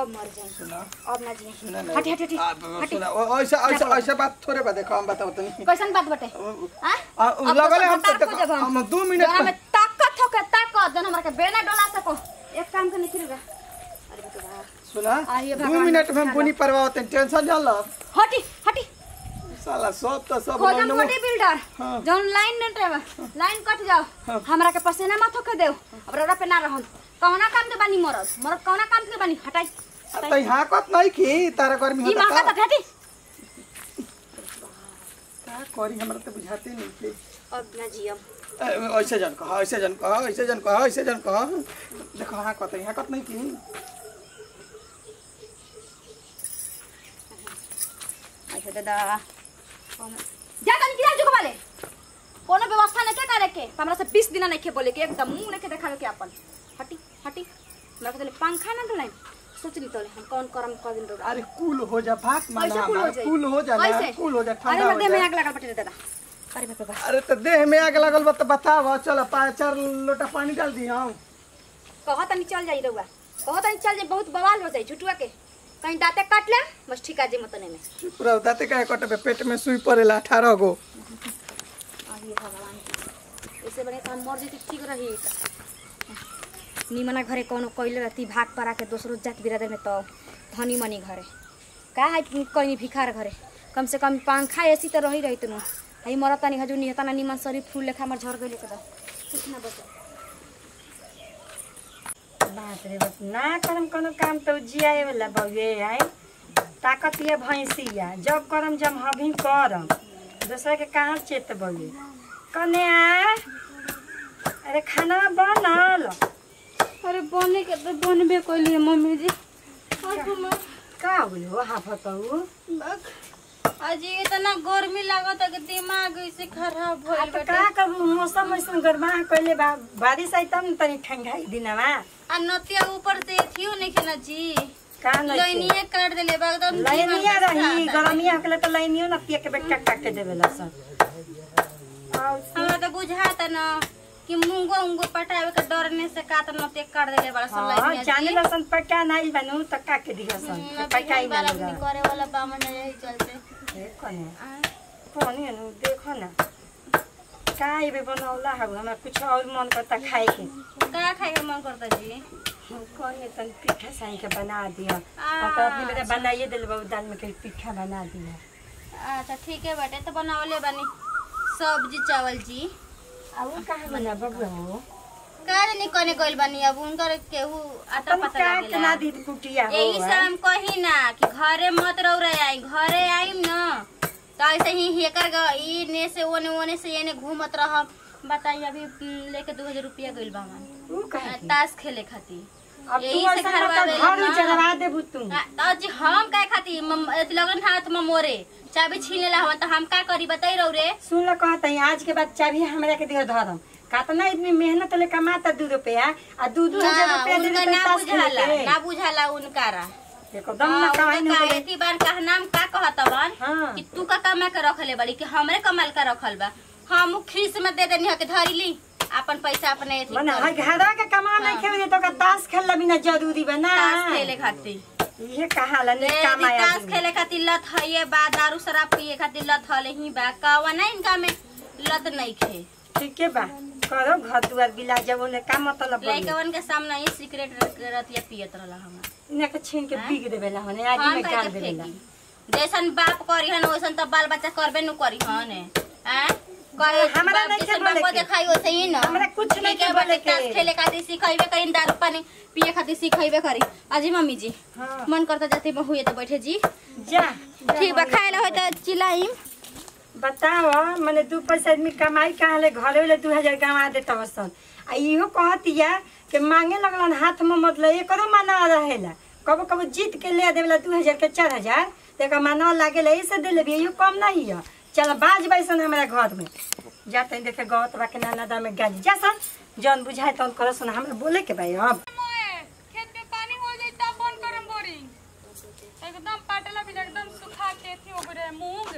अब मर जाए सुना अब ना जी सुना ना हटी हटी हटी आ, हटी सुना ओ- ऐसा ऐसा ऐसा बात थोड़े बा देखो हम बताओ तनी कैसन बात बटे आ, हां आ, लगले हम तो देखो हम दो मिनट जोरा में- में ताकत हो के ताकत जन हमरा के बेना डोला सको एक काम के निकल गा अरे बाप रे बाप। सुना आइए दो भगवान मिनट में हम के बुनी परवाते टेंशन जान लो हटी हटी साला सब तो सब खोजम लोग- बॉडी बिल्डर हाँ। जौन लाइन ने ड्राइवर लाइन कट जाओ हमरा के पसीना मत होके देव अब रोड पे ना रहन कौना काम के बानी मरद मरद कौना काम के बानी हटाई आ, तो यहाँ कत नहीं की तारा गर्मी ई होता माका का त हटी का करी हमरा तो बुझाते नहीं थे अब ना जियम ए, ऐसे जन कहा ऐसे जन कहा ऐसे जन कहा ऐसे जन कहा देखो हाँ कत यहाँ कत नहीं की अच्छा दादा जा तनी किरा जुग वाले कोनो व्यवस्था नहीं के करे के हमरा से 20 दिन नहीं के बोले के एकदम मुंह नहीं के देखावे के अपन हटी हटी हमरा के तले पंखा ना डोलाई सोच ली तोले हम कौन करम कर दिन रोड अरे कूल हो जा भात माना कैसे कुल हो हमारा जाई कूल हो जा ना कैसे? कूल हो जा अरे ठंडा मैं हो देह में जा आग लगा पटे दादा अरे बाप रे बाप अरे तो देह में आग लगल बा तो बताओ चलो पाँच चार लोटा पानी डाल दी हम कहा तनी चल जाई रउआ कहा तनी चल जाई बहुत बवाल हो जाई छुटुआ के कहीं दांते काट ले बस ठीक आ जी मतने में चुप रहो दाते काहे कटबे पेट में सुई पड़ेला अठारह गो अरे भगवान ऐसे बने तो हम मर जेती ठीक रही निमना घरे कोनो कइले रहती भाग परा के दोसरो जात बिरादर में तो धनी मनी घरे का है कहीं भिखार घरे कम से कम पंखा एसी तो रही रही तुनु हई मरत तनी हजू निहता ना निमन शरीर फूल लेखा हमर झर गइले के दा कुछ ना बचे बाप रे बाप ना करम कोनो काम तो जियाए वाला बउए है ताकत ये भैंसिया जब करम जब हभी करम दूसरा के कहाँ चेत बउए कने आ अरे खाना बनल अरे बने के तो बनबे कइली मम्मी जी का हुई हो हाफतऊ आज इतना गर्मी लागत है कि दिमाग ऐसे खराब आ तो का करू मौसम ऐसन गरमा कइले बा बारिश आई तब न तनी ठंडाई दिनवा आ नतिया ऊपर से थियो नहीं खेना जी का नहीं लाइनिए काट देले बा एकदम लाइनिया रही गरमिया होले तो लाइनियो ना पिए के बेटा काट के देवेला सब आउ हमरा तो बुझाता न कि मुंगो उंगो पटावे के डरने से का त नतिया काट देले बड़ा सब हाँ, लाइनिया जाने लसन पक्का नहीं बनू तो का के दिया सन पक्का ही वाला नहीं करे वाला बामन यही चलते देखो ने कौन है नु देखो ना का ये बनौला है हमरा कुछ और मन करता खाए के का खाए के मन करता जी कौन है तन पीठा साई के बना दिया और तो अपनी बेटा बनाइए दिल बाबू दाल में के पीठा बना दिया अच्छा ठीक है बेटे तो बनावले बानी सब्जी चावल जी अब वो कहाँ बना बबू हो का नहीं कने गइल बानी अब उनकर केहू आटा अपन पता का लागेला केना दी कुटिया हो यही से हम कही ना कि घरे मत रह रहे आई घरे आईम न तो ऐसे ही हेकर ग ई ने से ओने ओने से एने घूमत रह बताई अभी हम्म, लेके दो हजार रुपया गइल बा हमार ऊ कहे ताश खेले खातिर अब यही तू से ऐसा घरवा मतलब आवेला घर ना। उजरवा देबू तू आ, तो जी हम का खातिर मम- अथी लगन हाथ में मोरे चाबी छीन लेला हवन तो हम का करी बताई रहो रे सुन लो कहते हैं आज के बाद चाबी हमरा के दियो धरम कातना इतनी मेहनत ले कमाता दू रुपया आ दू दू हजार ना रुपया दे उनका देता ना ताश खेले बुझाला के। ना बुझाला उनकारा एकदम ना कमाई न बोले एती बार का नाम का कहत बन हाँ। कि तू का कमा के रखले बड़ी कि हमरे कमाल का रखल बा हम खीस में दे देनी के धरी ली अपन पैसा अपने एथी मने कर। हर घरा के कमा नहीं खेले तो का ताश खेलला बिना जरूरी बना ताश खेले खातिर ये कहा ला दे नहीं दी कमाया ताश आदमी। खेले खातिर लत है ये बा दारू शराब पिए खातिर लत हले ही बा कवा ना इनका में लत नहीं खे ठीक है बा करो घर दुआर बिला जब उन्हें का मतलब बोले लइकवन के सामने ही सिगरेट रतिया पियत रहला हम इन्हें के छीन के बिग देवेला होने आदमी हम में कहे गाल के देवेला फेंकी जैसन बाप करी हन वैसन तो बाल बच्चा करबे नु करी हन हैं करे हमरा बाप नहीं जैसन के बोले बापो के। देखाई वैसे ही न हमरा कुछ नहीं ठीक है के बोले बाटे, ताश के। खेले खातिर सिखाइबे करी दारू पानी पिए खातिर सिखाइबे करी अजी मम्मी जी हाँ। मन करता जाते बहुए तो बैठे जी जा ठीक बा खाए ला होय तो चिल्लाइम बताओ मैंने दू पैसा आदमी कमाई कहाँ ले घरे वाले दू हजार कमा देता वसन आ इहो कहतिया कि मांगे लगलन हाथ में मतलब एकरो माना रहेला कबो कबो जीत के ले देवेला दू हजार के चार हजार तेका माना लागेला ऐसे दे लेबी इहो कम नहीं है चल बाज बैसन हमारा घर में जाते हैं देखे गौत बा के नाना दा में गाली जा सन जौन बुझाए तौन करो सन हमरा बोले के भाई अब खेत में पानी हो जाई तब बंद करम बोरिंग एकदम पाटला भी एकदम सुखा के थी ओकरे मूंग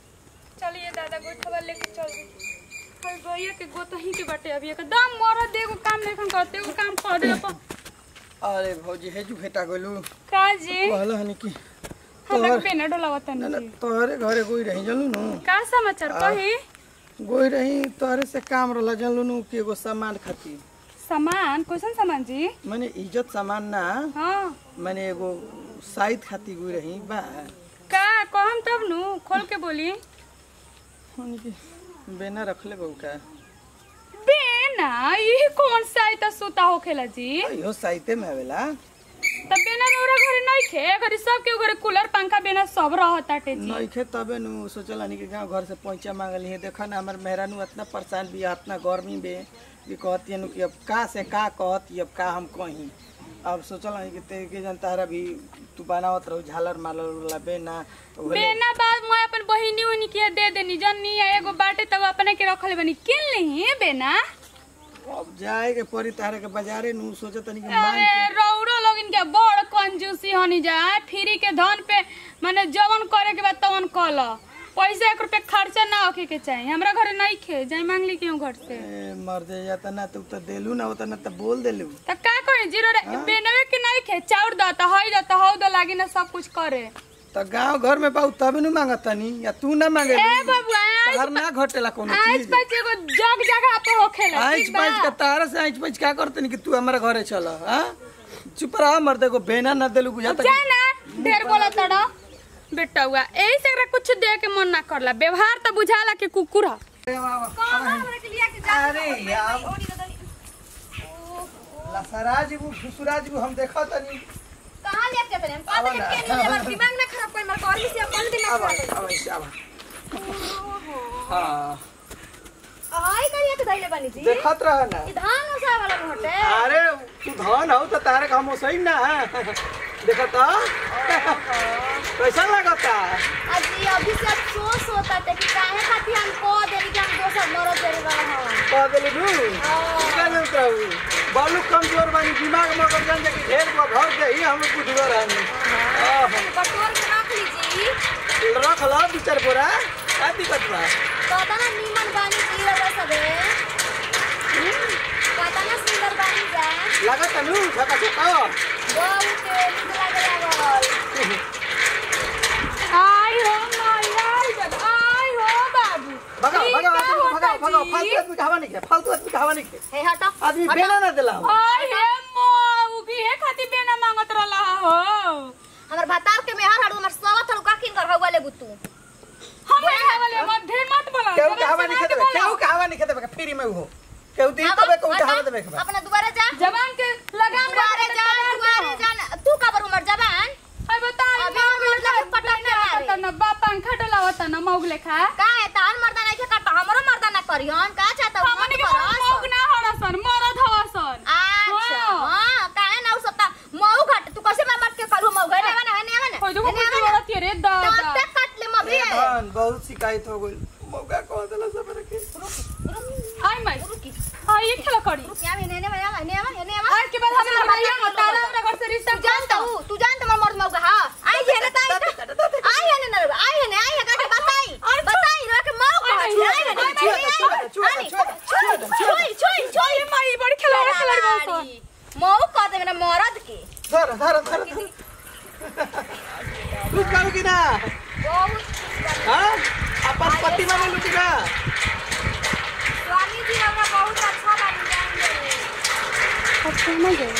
चलिए दादा गोठवा लेके चल हर गइया के गोतही के बाटे अभी एकदम मरद एगो काम नहीं करते एगो काम करे अपन अरे भौजी हेजू भेटा गइलू का जी कहल हनी कि हमरा तोहर बेना डोलावा ना, तनी ना, जी तोहरे घरे गई रही जानलू नु का समाचार आ। कही गई रही तोहरे से काम रहला जानलू नु कि एगो सामान खातिर सामान कैसन सामान जी माने इज्जत सामान ना हाँ माने एगो साइड खातिर गई रही बा का कहम तब नु खोल के बोली हनी कि बेना रखले बहू का बेना ये कौन सा आई त सुता होखेला जी इहो साइते में आवेला त बेना रौरा घरे नहीं खे घरे सब के घरे कूलर पंखा बेना सब रहताटे जी नइखे तबे नु सोचल हनी कि गांव घर से पैसा मांगल है देखा ना हमर मेहरानू इतना परेशान भी इतना गर्मी में कि कहती नु कि अब का से का कहती अब का हम कहीं अब सोचल हनी कि ते के जन तारा भी तू बनावत रहू झालर मालर वाला बेना तो बोले, बेना बाद मैं अपन बहिनी उनी के दे देनी जन्नी एगो बाटे तब अपने के रखले बनी किन नहीं बेना अब जाए के पड़ी तारा के बाजारे नु सोचत हनी कि मांग अरे के रौरो लोग इनके बड़ कंजूसी हनी जा फ्री के धन पे माने जवन करे के बाद तवन कल पैसा एक रुपया खर्चा ना होके के चाहिए हमरा घरे नहीं खे जाई मांग ली क्यों घर से ए, मर दे जाता ना तू तो देलू ना होता ना तो बोल देलू त का करे जीरो रे बेनवे के नहीं खे चाउर द त हई द त हौ द लागी ना सब कुछ करे तो गांव घर में पाऊ तबे नु मांगत तनी या तू ना मांगे ए बबुआ हर ना घटेला कोनो आज चीज बच एगो जग जगह पे होखेला आइच ठीक बा? पाइच का तारा से आइच पाइच का करते कि तू हमारे घरे चल हाँ चुप रहा मर देखो बेना ना देलू बुझाता जा ना ढेर बोला तड़ा बेटा हुआ यही से एकरा कुछ दे के मन ना करला व्यवहार त बुझाला के कुकुर ह अरे यार लसराज वो फुसुराज वो हम देखा तनी कहाँ लेके चले हम कहाँ आवा लेके ना। नहीं हमर दिमाग ना खराब कोई मर कॉल से अपन दिमाग अब खराब अब ऐसे अब हाँ आई करिए के दैले बनी जी देखत रह ना ई धान ओसा वाला घोटे अरे तू धन हो तो तारे का हम सही ना देखत कैसा लगता आज ये अभी से अफसोस होता है कि काहे खातिर हम को देरी के हम दोसर मरो देरी वाला हवन कह देली नू का नहीं कहू बालू कमजोर बानी दिमाग में अगर जान जाके ढेर को भर दे ही हम बुझलो रहनी आहा। बटोर के रख लीजिए रख लो दू चार बोरा का दिक्कत बा पता ना नीमन बानी की रहा सबे पता ना सुंदर बानी जा लागत नु छका छका बहुत नीक लागे लागल आई हो माई आई बन आई हो बाबू भगाओ ई भगाओ का भगाओ होता भगाओ जी? फालतू आदमी का हवा नहीं है फालतू आदमी का हवा नहीं है हे हटो आदमी बेना ना दिला हो आई हे मौ की हे खातिर बेना मांगत रहला हो हमर भातार के मेहर हड़ू हमर सवा थड़ू का किन कर हवा ले बुतू हम हे वाले मत ढेर मत बोला केहू का जरा हवा नहीं सुना के खेते केहू बोला। का हवा नहीं खेते फ्री में हो केहू दी तबे केहू का हवा देबे के बा अपना दुबारा जा जवान के लगाम दुबारे जा दुबारे जा तू का बर उमर जवान आई बता अभी हम मतलब पटक के मारे त न बा पंखा डलावत न मौग लेखा का है तान मर्दा नहीं करता हमरो मर्दा ना करियन का चाहता हूं हमनी के मौग ना हड़सन मरद हवसन अच्छा हाँ। हां काहे ना उ सबता मऊ घट तू कैसे मार मार के करू मऊ गए ना ना ना होय देखो कुछ औरत ये रे दा दा तब काट ले मभी धन बहुत शिकायत हो गई मौका कह देला सब रखे आई माई रुकी आई ये खेला करी क्या ने ने ने ने ने ने आज के बाद हम भैया तारा हमरा घर से रिश्ता तू जानता हूं तू जानता मैं मर्द मऊ हां आई है ना ताई आई है ना आई है ना आई है का बताई बताई रो के मऊ का आई है ना छोई छोई छोई माई बड़ी खेला खेला बसन मऊ कह दे मेरा मर्द के धर धर धर लुट काऊ की ना बहुत हां अपन पति माने लुट का स्वामी जी हमरा बहुत अच्छा बन जाएंगे अच्छा ना गए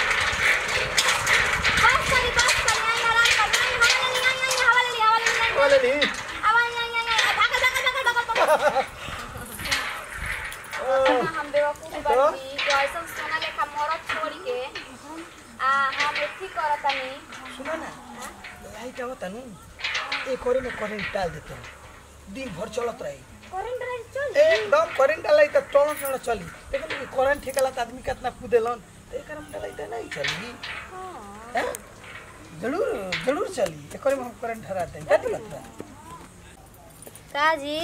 बस करी बस करी आई आराम कर आई हवा ले आई आई हवा ले हवा ले बोले नी हवा आई आई आई भाग भाग भाग भाग भाग हम बेवकूफ बनी जो ऐसा सोना लेखा मरद छोड़ी के आ हम एथी करतनी सुनो ना आई क्या होता नु एक और में करंट डाल देते हैं दिन भर चलत रही करंट रही चल एकदम करंट डालाई तो टोन टोन चली लेकिन करंट ठेकला तो आदमी कितना कूदेलन तो एक में डालाई तो नहीं चली हैं? जरूर जरूर चली एक में हम करंट हरा दें क्या दिक्कत बा का जी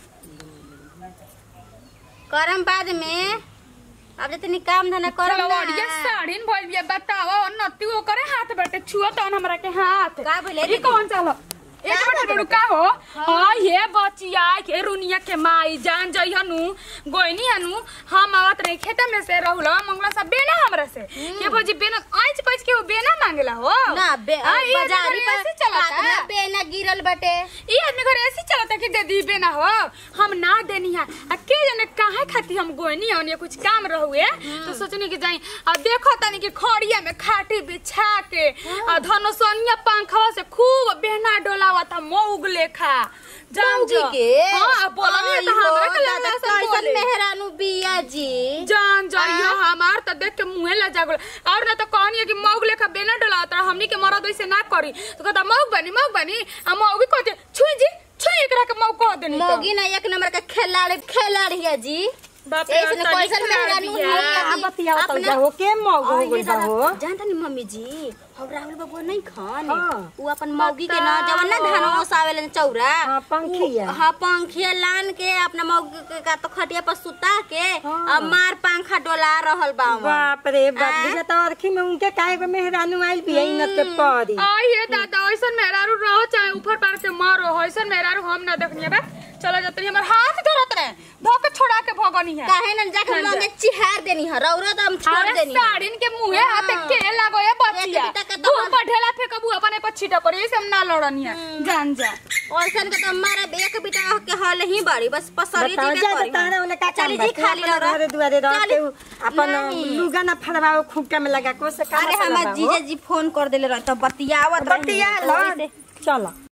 करम बाद में अब जतनी काम धंधा करम चलो ना अड़िया साड़ीन भइल बिया बतावा और नती वो करे हाथ बैठे छुआ तन हमरा के हाथ का बोले ई कौन चलो एक मिनट रुक का हो हां ये बचिया के रुनिया के माई जान जई हनु गोइनी हनु हम आवत रही खेत में से रहुला मंगला सब बेना हमरा से के भोजी बेना आइच पैच के वो बेना मांगला हो ना बे हाँ, ये बाजारी घर ऐसे चलता हाथ में बेना गिरल बटे ई आदमी घर ऐसे चलता कि दे दी बेना हो हम ना देनी है आ के जने काहे खाती हम गोइनी हन ये कुछ काम रहुए तो सोचनी कि जाई आ देखो तनी कि खड़िया में खाटी बिछा के आ धनुषनिया पंखवा से खूब बेना डोलावा था मौग लेखा जान मौगी जो के हां अब बोलनी तो हमरा के लगा सब कैसन बोले मेहरानू बिया जी जान जाइयो हमार त देख के मुंहे ला जागल और ना तो कहनी है कि मौग लेखा बेना डला त हमनी के मरद वैसे ना करी तो कहता मौग बनी मौग बनी आ मौग भी कहते छुई जी छुई एकरा के मौग कह देनी तो मोगी ना एक नंबर का खिलाड़ी खिलाड़ी है जी बाप रे ऐसन तनी कैसन खराब मेहरानू बिया। है। आ बतियाओ तो अपना- जाहो के मौग हो और गइल ये बा हो दादा, जानता नहीं मम्मी जी हम राहुल बाबू नहीं खान हाँ। वो अपन मौगी के ना जवन ना धान ओसावेले चौरा हाँ, पंखिया। उ- हाँ पंखिया लान के अपना मौगी के का तो खटिया पर सुता के हाँ। अब मार पंखा डोला रहल बा हमन। बाप रे बाप आ? बुझा तो अरखी में उनके काहे को मेहरानू आइल भी इनत के पड़ी आई हे दादा ऐसन मेहरारू रहो चाहे ऊपर पार के मारो ऐसन मेहरारू हम ना देखनी है बे चलो जतनी हमर हाथ धरत रहे धो के छोड़ा के भगनी है काहे ना जाके हम लोग चिहार देनी है रौरा तो हम छोड़ अरे देनी है। साड़िन के मुंहे हाथे के लगो ये बचिया एक बिता के तू दहन- पर ढेला फेंकबू अपने पर छीटा पड़ी से हम ना लड़नी है जान जा औरसन के तो मारा एक बिटा के हल ही बड़ी बस पसरी बताओ जी जा के करी तारा वाला का चली काम जी खाली अपना रह घरे दुआरे रह चली। के उ अपन नहीं। लुगा ना फड़वाओ खूंटा में लगा को से काम अरे हमार जीजा जी फोन कर देले रह तो बतियावत रही बतिया लो चलो